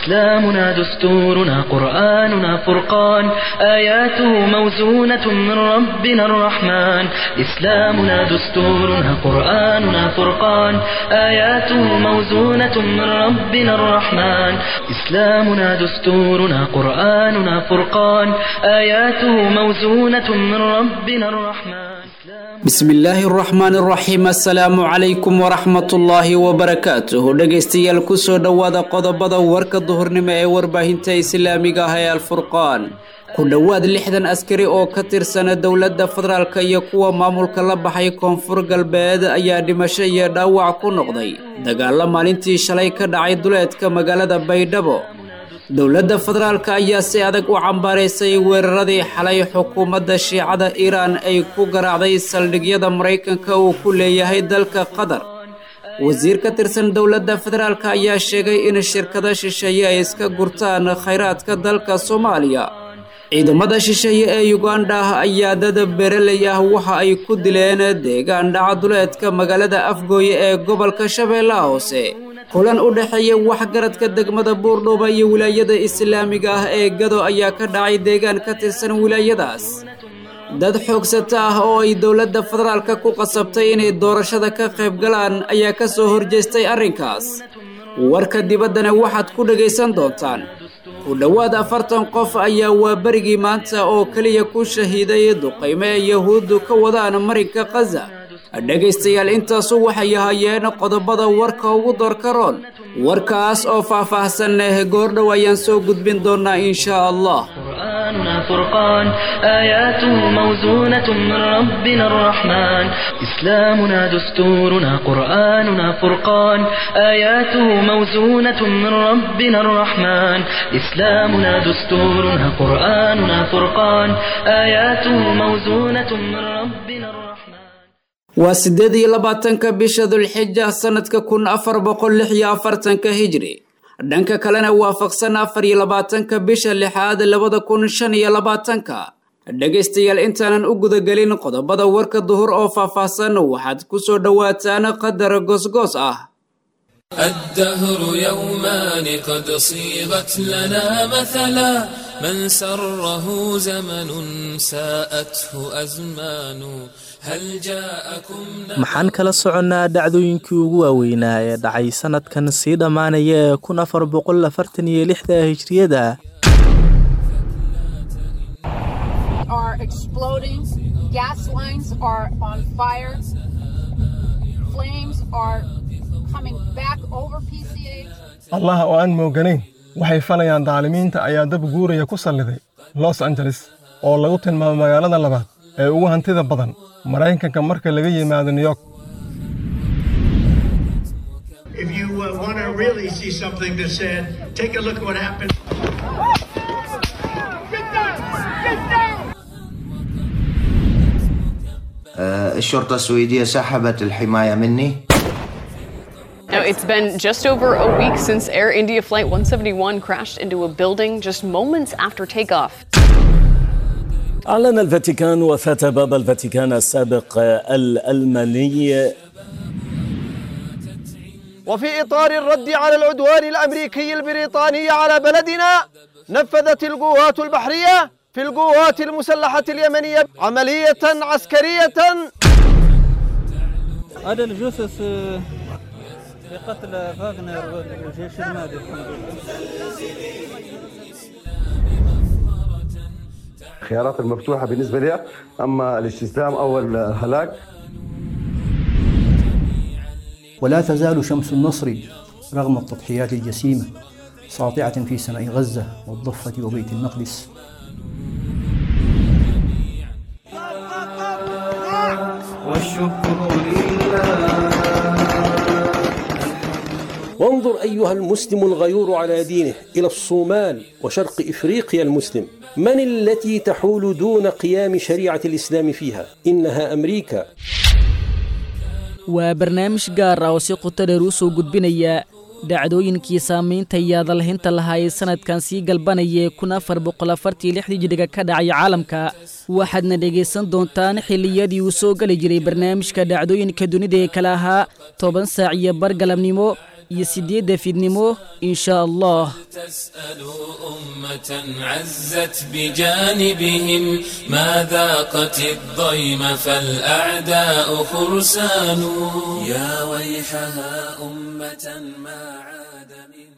إسلامنا دستورنا قرآننا فرقان آياته موزونة من ربنا الرحمن إسلامنا دستورنا قرآننا فرقان آياته موزونة من ربنا الرحمن إسلامنا دستورنا قرآننا فرقان آياته موزونة من ربنا الرحمن bismi illaahi araxmaani araxiim assalaamu calaykum waraxmatullaahi wabarakaatuhu dhegaystayaal kusoo dhowaada qodobada warka duhurnimo ee warbaahinta islaamiga ah ee alfurqaan ku dhowaad lixdan askari oo ka tirsana dowladda federaalk iyo kuwa maamulka la baxay koonfur galbeed ayaa dhimasho iyo dhaawac ku noqday dagaalo maalintii shalay ka dhacay duleedka magaalada baydhabo dowladda federaalka ayaa si adag u cambaaraysay weeraradii xalay xukuumadda shiicada iiraan ay ku garaacday saldhigyada maraykanka uu ku leeyahay dalka qatar wasiir ka tirsan dowladda federaalka ayaa sheegay in shirkado shisheeye ay iska gurtaan khayraadka dalka soomaaliya ciidamada shisheeye ee yuganda ayaa dad beeraley ah waxa ay ku dileen deegaan dhaca duleedka magaalada afgooye ee gobolka shabeellaha hoose kulan u dhexeeya waxgaradka degmada buurdhuuba iyo wilaayada islaamiga ah ee gado ayaa ka dhacay deegaan ka tirsan wilaayadaas dad xoogsata ah oo ay dowladda federaalka ku qasabtay inay doorashada ka qayb galaan ayaa ka soo horjeestay arrinkaas warka dibaddana waxaad ku dhegaysan doontaan ku dhowaad afartan qof ayaa waa berigii maanta oo keliya ku shahiiday duqaymo ee yahuuddu ka wadaan marinka khaza dhegaystayaal intaasu waxay ahaayeen qodobada warka ugu doorkaroon warkaas oo faah-faahsan goordhow ayaan soo gudbin doonaa inshaa allah قرآننا فرقان آياته موزونة من ربنا الرحمن إسلامنا دستورنا قرآننا فرقان آياته موزونة من ربنا الرحمن إسلامنا دستورنا قرآننا فرقان آياته موزونة من ربنا الرحمن waa siddeed iyo labaatanka bisha dulxija sannadka kun afar boqol lix iyo afartanka hijri dhanka kalena waafaqsan afar iyo labaatanka bisha lixaad labada kun shan iyo labaatanka dhegaystayaal intaanan u gudagelin qodobada warka duhur oo faahfaahsan waxaad ku soo dhowaataan qadar goosgoos ah الدهر يومان قد صيغت لنا مثلا من سره زمن ساءته أزمان هل جاءكم maxaan kala soconnaa dhacdooyinkii ugu waaweynaa ee dhacay sannadkan sii dhammaanaya ee kun afar boqol afartan iyo lixda hijriyada are exploding. Gas lines are on fire. Flames are coming back over PCH. allah oo aan mooganayn waxay falayaan daalimiinta ayaa dab guuraya ku salliday los angeles oo lagu tilmaamo magaalada labaad ee ugu hantida badan maraykanka marka laga yimaado new york If you uh, want to really see something that's sad, take a look at what happened. آه، الشرطة السويدية سحبت الحماية مني Now, it's been just over a week since Air India Flight 171 crashed into a building just moments after takeoff. أعلن الفاتيكان وفاة بابا الفاتيكان السابق الألماني وفي إطار الرد على العدوان الأمريكي البريطاني على بلدنا نفذت القوات البحرية في القوات المسلحة اليمنية عملية عسكرية هذا الجثث لقتل فاغنر والجيش المالي الحمد لله الخيارات المفتوحة بالنسبة لي أما الاستسلام أو الهلاك ولا تزال شمس النصر رغم التضحيات الجسيمة ساطعة في سماء غزة والضفة وبيت المقدس والشكر لله وانظر أيها المسلم الغيور على دينه إلى الصومال وشرق إفريقيا المسلم من التي تحول دون قيام شريعة الإسلام فيها إنها أمريكا waa barnaamij gaar ah oo si qoto dheer u soo gudbinaya dhacdooyinkii saamaynta iyo adalhinta lahaa ee sannadkan sii galbanaya ee kun afar boqol afartii lixdii jiriga ka dhacay caalamka waxaadna dhegaysan doontaan xilliyadii uu soo geli jiray barnaamijka dhacdooyinka dunida ee kale ahaa toban saac iyo bar galabnimo iyo siddeedda fiidnimo inshaa allah تسألوا أمة عزت بجانبهم ما ذاقت الضيم فالأعداء فرسان يا ويحها أمة ما عاد من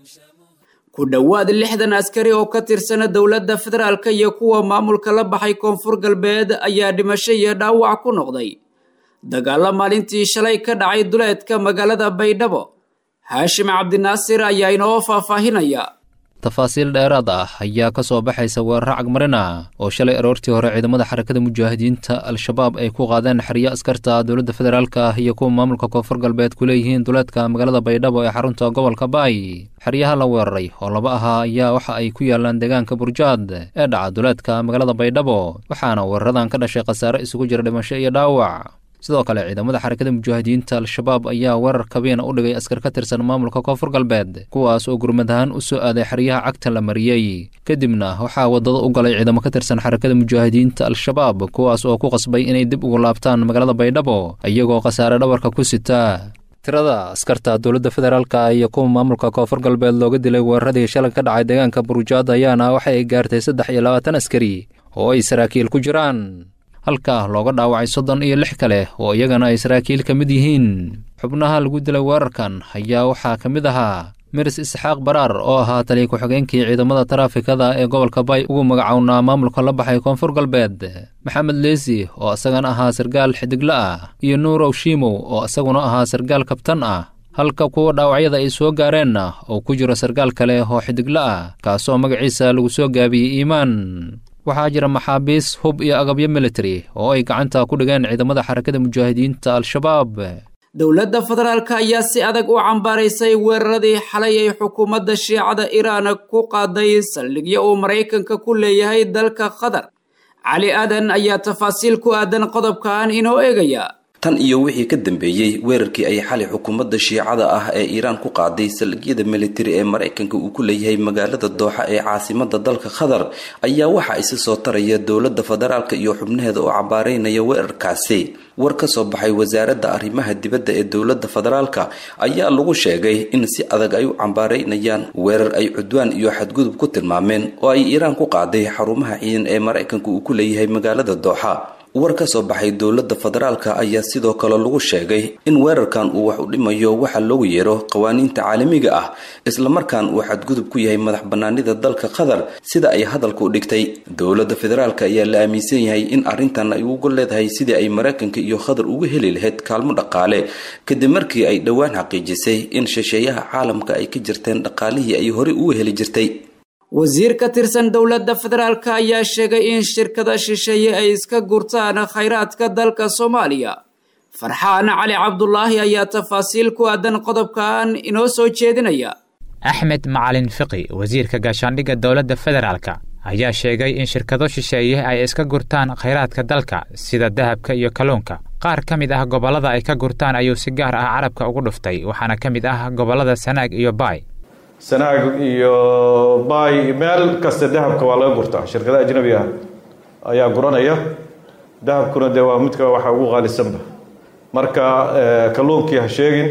ku dhowaad lixdan askari oo ka tirsana dowladda federaalka iyo kuwa maamulka la baxay koonfur galbeed ayaa dhimasho iyo dhaawac ku noqday dagaalla maalintii shalay ka dhacay duleedka magaalada baydhabo haashim cabdinaasir ayaa inoo faahfaahinaya tafaasiil dheeraad ah ayaa ka soo baxaysa weeraro cagmarina oo shalay aroortii hore ciidamada xarakada mujaahidiinta al-shabaab ay ku qaadeen xeryo askarta dowladda federaalka iyo kuwa maamulka koonfur galbeed ku leeyihiin duleedka magaalada baydhabo ee xarunta gobolka baay xeryaha la weeraray oo laba ahaa ayaa waxa ay ku yaalaan deegaanka burjaad ee dhaca duleedka magaalada baydhabo waxaana weeraradan ka dhashay khasaare isugu jira dhimasho iyo dhaawac sidoo kale ciidamada xarakada mujaahidiinta al-shabaab ayaa weerar kabiina u dhigay askar ka tirsan maamulka koonfur galbeed kuwaas oo gurmad ahaan u soo aaday xeryaha cagta la mariyey kadibna waxaa wadada u galay ciidamo ka tirsan xarakada mujaahidiinta al-shabaab kuwaas oo ku qasbay inay dib ugu laabtaan magaalada baydhabo iyagoo khasaare dhabarka ku sita tirada askarta dowladda federaalka iyo kuwa maamulka koonfur galbeed looga dilay weeraradii shalay ka dhacay deegaanka burujaad ayaana waxa ay gaartay saddex iyo labaatan askari oo ay saraakiil ku jiraan halka looga dhaawacay soddon iyo lix kale oo iyagana ay saraakiil ka mid yihiin xubnaha lagu dilay weerarkan ayaa waxaa ka mid ahaa miris isxaaq baraar oo ahaa taliya ku-xigeenkii ciidamada taraafikada ee gobolka bay ugu magacownaa maamulka la baxay koonfur galbeed maxamed leesi oo isagana ahaa sargaal xidigla ah iyo nuurow shiimow oo isaguna ahaa sargaal kabtan ah halka kuwa dhaawacyada ay soo gaareenna oo ku jiro sargaal kale oo xidigla ah kaasoo magaciisa lagu soo gaabiyey iimaan waxaa jira maxaabiis hub iyo agabyo military oo ay gacanta ku dhigeen ciidamada xarakada mujaahidiinta al-shabaab dowladda federaalka ayaa si adag u cambaaraysay weeraradii xalay ay xukuumadda shiicada iiraan ku qaaday saldhigyo uu maraykanka ku leeyahay dalka qatar cali aadan ayaa tafaasiil ku aadan qodobkan inoo eegaya tan iyo wixii ka dambeeyey weerarkii ay xalay xukuumadda shiicada ah ee iiraan ku qaaday saldhigyada militari ee maraykanka uu ku leeyahay magaalada dooxa ee caasimada dalka qatar ayaa waxa isi soo taraya dowladda federaalka iyo xubnaheeda oo cabaareynaya weerarkaasi war ka soo baxay wasaaradda arrimaha dibadda ee dowladda federaalka ayaa lagu sheegay in si adag ay u cambaareynayaan weerar ay cudwaan iyo xadgudub ku tilmaameen oo ay iiraan ku qaaday xarumaha ciidan ee maraykanka uu ku leeyahay magaalada dooxa war ka soo baxay dowladda federaalka ayaa sidoo kale lagu sheegay in weerarkan uu wax u dhimayo waxa loogu yeero qawaaniinta caalamiga ah islamarkaan uu xadgudub ku yahay madax banaanida dalka qatar sida ay hadalka u dhigtay dowladda federaalka ayaa la aaminsan yahay in arrintan ay ugu leedahay sidii ay maraykanka iyo qatar uga heli lahayd kaalmo dhaqaale kadib markii ay dhowaan xaqiijisay in shisheeyaha caalamka ay ka jirteen dhaqaalihii ay horey uga heli jirtay wasiir ka tirsan dowladda federaalka ayaa sheegay in shirkada shisheeye ay iska gurtaan khayraadka dalka soomaaliya farxaan cali cabdulaahi ayaa tafaasiil ku aadan qodobkan inoo soo jeedinaya axmed macalin fiqi wasiirka gaashaandhigga dowladda federaalka ayaa sheegay in shirkado shisheeye ay iska gurtaan khayraadka dalka sida dahabka iyo kalluunka qaar ka mid ah gobollada ay ka gurtaan ayuu si gaar ah carabka ugu dhuftay waxaana ka mid ah gobollada sanaag iyo baay sanaag iyo baay meel kasta dahabka waa laga gurtaa shirkadaha ajnabi ah ayaa guranaya dahabkuna dee waa midka waxa ugu qaalisanba marka kalluunkii ha sheegin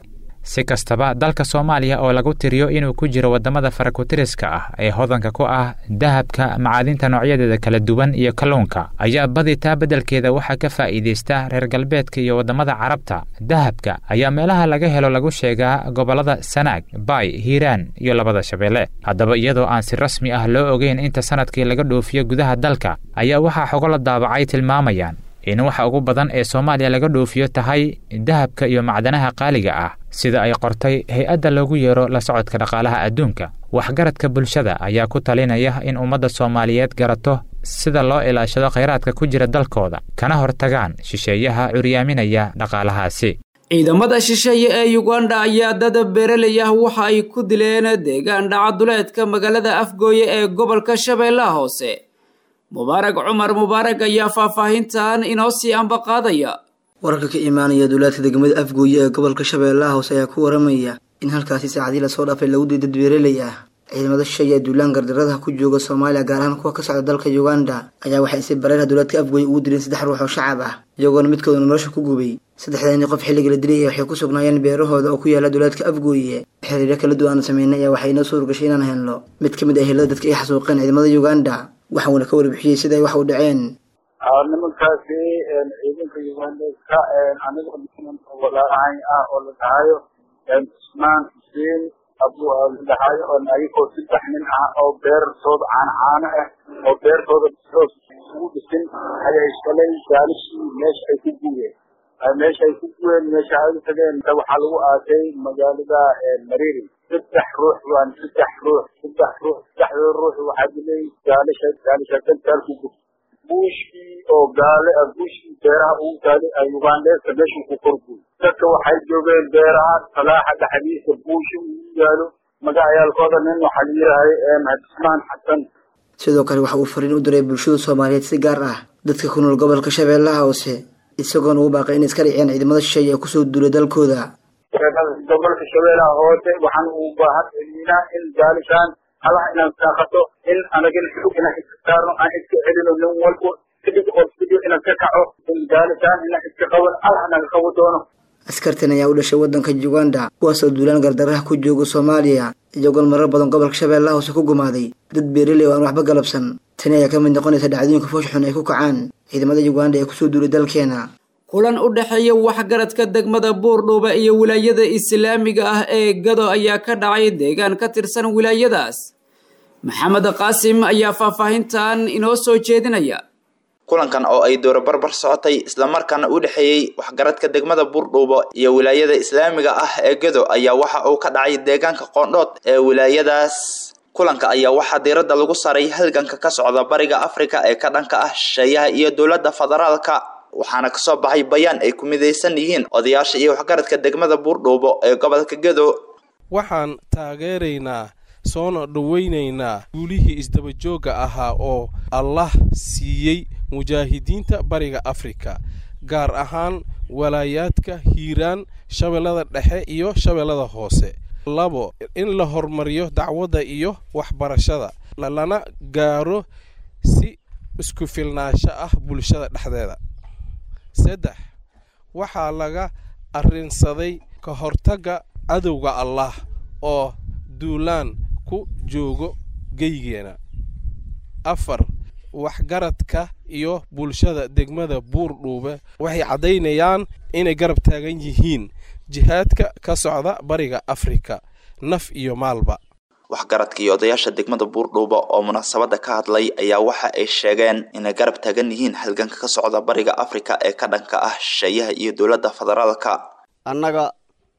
si kastaba dalka soomaaliya oo lagu tiriyo inuu ku jiro waddamada farakutiriska ah ee hodanka ku ah dahabka macaadinta noocyadeeda kala duwan iyo kalluunka ayaa badi taa beddelkeeda waxaa ka faa'iidaysta reer galbeedka iyo waddamada carabta dahabka ayaa meelaha laga helo lagu sheegaa gobollada sanaag baay hiiraan iyo labada shabeelle haddaba iyadoo aan si rasmi ah loo ogeyn inta sanadkii laga dhoofiyo gudaha dalka ayaa waxaa xogo la daabacay tilmaamayaan in waxa ugu badan ee soomaaliya laga dhoofiyo tahay dahabka iyo macdanaha qaaliga ah sida ay qortay hay-adda loogu yeero la socodka dhaqaalaha adduunka waxgaradka bulshada ayaa ku talinaya in ummadda soomaaliyeed garato sida loo ilaashado khayraadka ku jira dalkooda kana hortagaan shisheeyaha curyaaminaya dhaqaalahaasi ciidamada shisheeye ee yuganda ayaa dada beeralay ah waxa ay ku dileen deegaan dhacaduleedka magaalada afgooye ee gobolka shabeellaha hoose mubaarag cumar mubaarag ayaa faahfaahintan inoo sii ambaqaadaya wararka ka imaanaya duulaadka degmada afgooye ee gobolka shabeellaha hoose ayaa ku waramaya in halkaasi saacadii lasoo dhaafay lagu diiday dad beeraley ah ciidamada shisheeye ee duulaan gardaradaha ku jooga soomaaliya gaar ahaan kuwa ka socda dalka uganda ayaa waxay si bareerha dowladka afgooye ugu dileen saddex ruux oo shacab ah iyagoona midkooduna nolosha ku gubay saddexdaani qof xilliga la dilay waxay ku sugnaayeen beerahooda oo ku yaala dowladka afgooye xiriiryo kala duwan aan sameynay ayaa waxay inoo suurgashay inaan helno mid ka mid ah helada dadka ay xasuuqeen ciidamada uganda waxauna ka warbixiyey sida ay wax u dhaceen nimankaasi ciidanka ugandeska aniga walaalahay ah oo la dhahayo cusmaan xuseen abu la dhahayo oo ayagoo saddex nin ah oo beertooda caano caano ah oo beertooda soos ugu dhisin ayay shalay gaalishii meesha ay ku guureen meesha ay ku guureen meesha ay u tageen waxaa lagu aasay magaalada mariri saddex ruux waan saddex ruux saddex ruux saddexdooda ruux waxaa dilay gaalisha gaalisha dantaal ku gub buushkii oo gaale ah buushkii beeraha ugu taalay ugandeska meeshuu ku korguy dadka waxay joogeen beeraha salaaxa dhexdiisa buushi ugu yaalo magacayaalkooda nin waxaa la yidhaahay hadismaan xasan sidoo kale waxa uu fariin u diray bulshada soomaaliyeed si gaar ah dadka ku nool gobolka shabeellaha hoose isagoona ugu baaqay inay iska dhiciyaan ciidamada shisheeye ee kusoo duulay dalkooda gobolka shabeellaha hoose waxaan u baahan celinaa in gaalishaan halaha inaan saaqato in anagana xog inaan iska saarno aan iska celino nin walbo sidig oo sidig inaan ka kaco in gaalishaan inaan iska qaban allah naga qabo doono askartan ayaa u dhashay waddanka uganda kuwaasoo duulaan gardaraha ku jooga soomaaliya iyagoon marar badan gobolka shabeellaha hoose ku gumaaday dad beeraley oo aan waxba galabsan tani ayaa ka mid noqonaysa dhacdooyinka foosh xun ay ku kacaan ciidamada uganda ee kusoo duulay dalkeena kulan u dhexeeya waxgaradka degmada buurdhuuba iyo wilaayada islaamiga ah ee gado ayaa ka dhacay deegaan ka tirsan wilaayadaas maxamed qaasim ayaa faahfaahintan inoo soo jeedinaya kulankan oo ay dowra barbar socotay islamarkaana u dhexeeyey waxgaradka degmada buurdhuubo iyo wilaayada islaamiga ah ee gado ayaa waxa uu ka dhacay deegaanka qoondhood ee wilaayadaas kulanka ayaa waxaa diiradda lagu saaray halganka ka socda bariga afrika ee ka dhanka ah shisheeyaha iyo dowladda federaalka waxaana kasoo baxay bayaan ay ku midaysan yihiin odayaasha iyo waxgaradka degmada buurdhuubo ee gobolka gado waxaan taageeraynaa soona dhowaynaynaa guulihii isdabajoogga ahaa oo allah siiyey mujaahidiinta bariga afrika gaar ahaan walaayaadka hiiraan shabeellada dhexe iyo shabeellada hoose labo in la horumariyo dacwadda iyo waxbarashada lana gaaro si isku filnaansho ah bulshada dhexdeeda saddex waxaa laga arrinsaday ka hortagga cadowga allah oo duulaan ku joogo geygeena afar waxgaradka iyo bulshada degmada buurdhuube waxay caddaynayaan inay garab taagan yihiin jihaadka ka socda bariga afrika naf iyo maalba waxgaradka iyo odayaasha degmada buurdhuuba oo munaasabadda ka hadlay ayaa waxa ay sheegeen inay garab taagan yihiin halganka ka socda bariga afrika ee ka dhanka ah shisheeyaha iyo dowladda federaalka annaga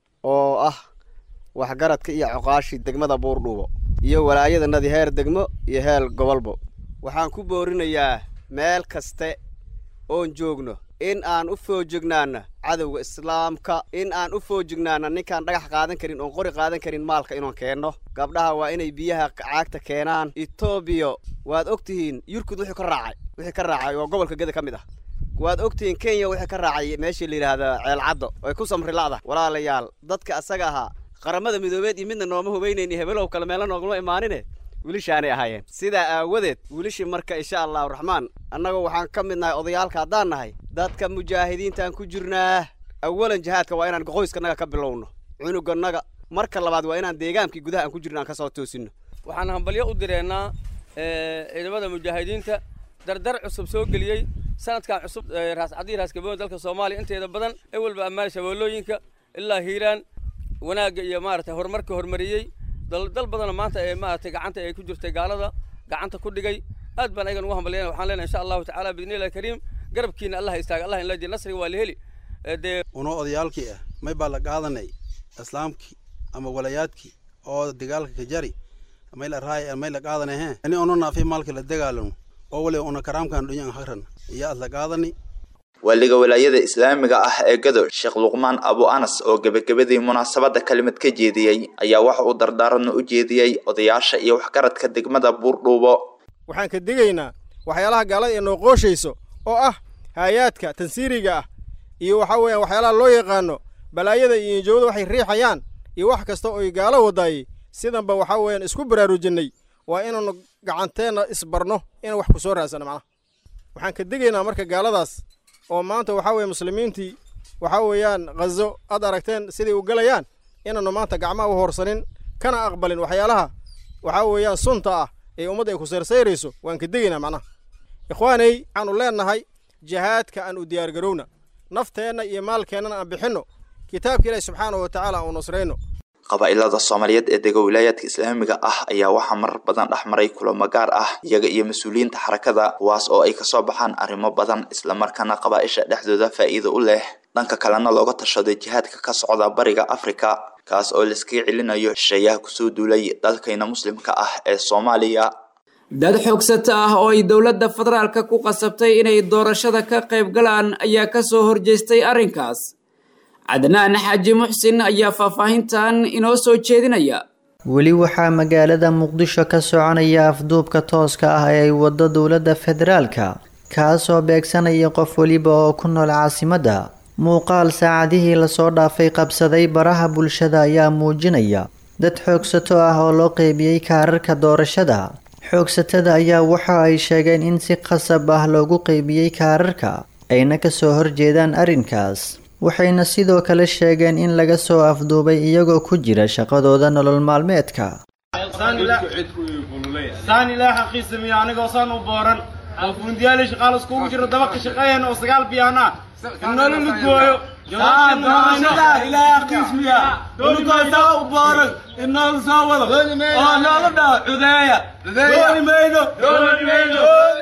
oo ah waxgaradka iyo coqaashii degmada buurdhuubo iyo walaayadanadii heer degmo iyo heer gobolbo waxaan ku boorinayaa meel kaste oon joogno in aan u foojignaana cadowga islaamka in aan u foojignaana ninkaan dhagax qaadan karin oon qori qaadan karin maalka inaan keenno gabdhaha waa inay biyaha caagta keenaan etoobiya waad og tihiin yurkud wuxuu ka raacay wixii ka raacay oo gobolka geda ka mid ah waad og tihiin kenya wixii ka raacay meeshii la yidhaahda ceelcaddo oy ku samri la'da walaalayaal dadka asaga ahaa qaramada midoobeed iyo midna nooma hubaynayni hebelow kale meelo nooguma imaanine wiilishaanay ahaayeen sidaa aawadeed wiilishii marka insha allahu raxmaan annagu waxaan ka mid nahay odayaalka haddaan nahay dadka mujaahidiintaan ku jirnaa awalan jihaadka waa inaan qoyskanaga ka bilowno cunuganaga marka labaad waa inaan deegaankii gudaha aan ku jirno aan kasoo toosinno waxaan hambalyo u direennaa ciidamada mujaahidiinta dardar cusub soo geliyey sanadkan cusub raascadii raaskaboon dalka soomaaliya inteeda badan ewelba ammaan shabeellooyinka ilaa hiiraan wanaagga iyo maaragtay horumarka hormariyey dal badanoo maanta ee maaragtay gacanta ay ku jirtay gaalada gacanta ku dhigay aad baan ayagan ugu hambalyana waxaan leenahay insha allahu tacaala biidni illahi kariim garabkiina allah istaaga allah inla nasriga waa la heli dee unoo odayaalkii ah may baa la qaadanay islaamkii ama walayaadkii oo dagaalka ka jari may la raay may la qaadanay he ani ono naafi maalka la dagaalano oo wali una karaamkan dhunyan hagran iyo aad la qaadani waaliga walaayada islaamiga ah ee gado sheekh luqmaan abu anas oo gebagabadii munaasabadda kalimad ka jeediyey ayaa waxa uu dardaaranno u jeediyey odayaasha iyo waxgaradka degmada buurdhuubo waxaan ka digaynaa waxyaalaha gaalada ee noo qooshayso oo ah haayaadka tansiiriga ah iyo waxaa weeyaan waxyaalaha loo yaqaano balaayada iyo injowada waxay riixayaan iyo wax kasta oy gaalo wadaayey sidanba waxaa weeyaan isku baraarujinnay waa inaannu gacanteenna isbarno inaan wax ku soo raadsano macnaha waxaan ka degaynaa marka gaaladaas oo maanta waxaa weeye muslimiintii waxaa weeyaan khazo aad aragteen siday u galayaan inaannu maanta gacmaha u hoorsanin kana aqbalin waxyaalaha waxaa weeyaan sunta ah ee ummadda ay ku sayrsayirayso waan ka degaynaa macnaha ikhwaanay waxaannu leennahay jihaadka aan u diyaargarowna nafteenna iyo maalkeennana aan bixinno kitaabka ilaahi subxaanahu wa tacaala aan u nusrayno qabaa'ilada soomaaliyeed ee dega wilaayaadka islaamiga ah ayaa waxaa marar badan dhex maray kulamo gaar ah iyaga iyo mas-uuliyiinta xarakada kuwaas oo ay kasoo baxaan arrimo badan islamarkaana qabaa'isha dhexdooda faa'iido u leh dhanka kalena looga tashaday jihaadka ka socda bariga afrika kaas oo laiskaga celinayo shisheeyaha kusoo duulay dalkayna muslimka ah ee soomaaliya dad xoogsata ah oo ay dowladda federaalka ku qasabtay inay doorashada ka qayb galaan ayaa ka soo horjeestay arrinkaas cadnaan xaaji muxsin ayaa faahfaahintan inoo soo jeedinaya weli waxaa magaalada muqdisho ka soconaya afduubka tooska ah ee ay waddo dowladda federaalka kaasoo beegsanaya qof weliba oo ku nool caasimadda muuqaal saacadihii lasoo dhaafay qabsaday baraha bulshada ayaa muujinaya dad xoogsato ah oo loo qeybiyey kaararka doorashada xoogsatada ayaa waxa ay sheegeen in si qasab ah loogu qeybiyey kaararka ayna kasoo horjeedaan arrinkaas waxayna sidoo kale sheegeen in laga soo afduubay iyagoo ku jira shaqadooda nolol maalmeedka saan ilaa xaqiisa miya anigoo saan u booran oo fundiyaali shaqaal iskugu jiro dabaka shaqeeyeen oo sagaal biyaana inoola ludgooyo ilaahay xaqiis miya unugoo saa u booran inoola soo wado oo noola dhaho cudeeya dooni mayno dooni mayno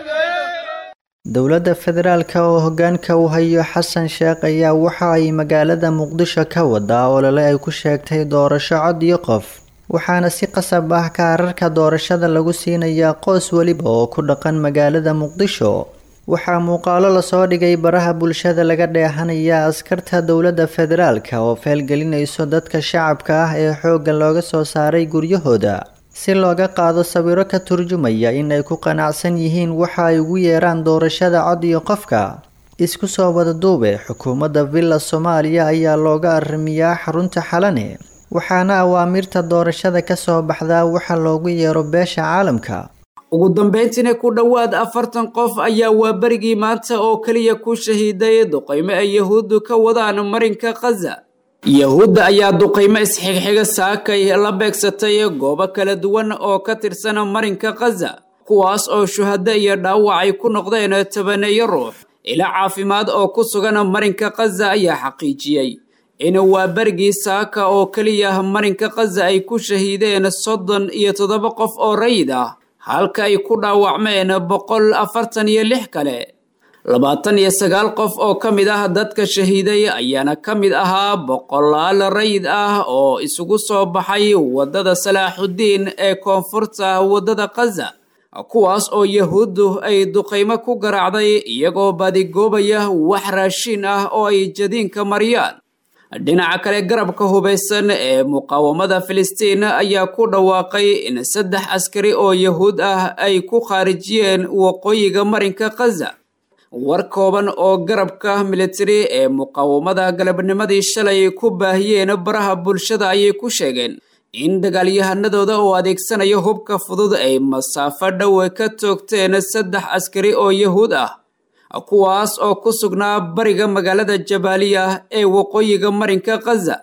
dowladda federaalka oo hogaanka u hayo xasan sheekh ayaa waxa ay magaalada muqdisho ka wadaa olole ay ku sheegtay doorasho cod iyo qof waxaana si qasab ah kaararka doorashada lagu siinayaa qoys weliba oo ku dhaqan magaalada muqdisho waxaa muuqaalo lasoo dhigay baraha bulshada laga dheehanayaa askarta dowladda federaalka oo feelgelinayso dadka shacabka ah ee xoogga looga soo saaray guryahooda si looga qaado sawiro ka turjumaya in ay ku qanacsan yihiin waxa ay ugu yeeraan doorashada cod iyo qofka isku soo wada duube xukuumadda villa soomaaliya ayaa looga arrimiyaa xarunta xalane waxaana awaamirta doorashada ka soo baxdaa waxa loogu yeero beesha caalamka ugu dambeyntiina ku dhowaad afartan qof ayaa waaberigii maanta oo keliya ku shahiiday duqaymo ay yahuuddu ka wadaan marinka khaza yahuudda ayaa duqaymo isxigxiga saakay la beegsatay goobo kala duwan oo ka tirsan marinka khaza kuwaas oo shuhado iyo dhaawac ay ku noqdeen tabaneeyo ruux ila caafimaad oo ku sugan marinka khaza ayaa xaqiijiyey in waaberigii saaka oo keliya marinka khaza ay ku shahiideen soddon iyo toddoba qof oo rayid ah halka ay ku dhaawacmeen boqol afartan iyo lix kale labaatan iyo sagaal qof oo ka mid ah dadka shahiiday ayaana ka mid ahaa boqolaal rayid ah oo isugu soo baxay waddada salaaxuddiin ee koonfurta waddada khaza kuwaas oo yahuuddu ay duqaymo ku garaacday iyagoo baadigoobaya wax raashiin ah oo ay jadiinka mariyaan dhinaca kale garabka hubaysan ee muqaawamada filistiin ayaa ku dhawaaqay in saddex askari oo yahuud ah ay ku khaarijiyeen waqooyiga marinka khaza war kooban oo garabka militari ee muqaawamada galabnimadii shalay ku baahiyeen baraha bulshada ayay ku sheegeen in dagaalyahanadooda oo adeegsanaya hubka fudud ay masaafo dhowe ka toogteen saddex askari oo yahuud ah kuwaas oo ku sugnaa bariga magaalada jabaaliya ee waqooyiga marinka khaza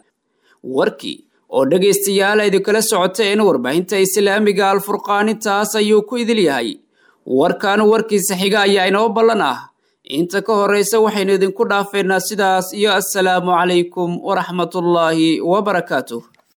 warkii oo dhegaystayaal idinkala socoteen warbaahinta islaamiga alfurqaanintaas ayuu ku idil yahay warkan warkiisa xiga ayaa inoo ballan ah inta ka horraysa waxaynu idinku dhaafeynaa sidaas iyo assalaamu calaykum waraxmatullaahi wabarakaatuh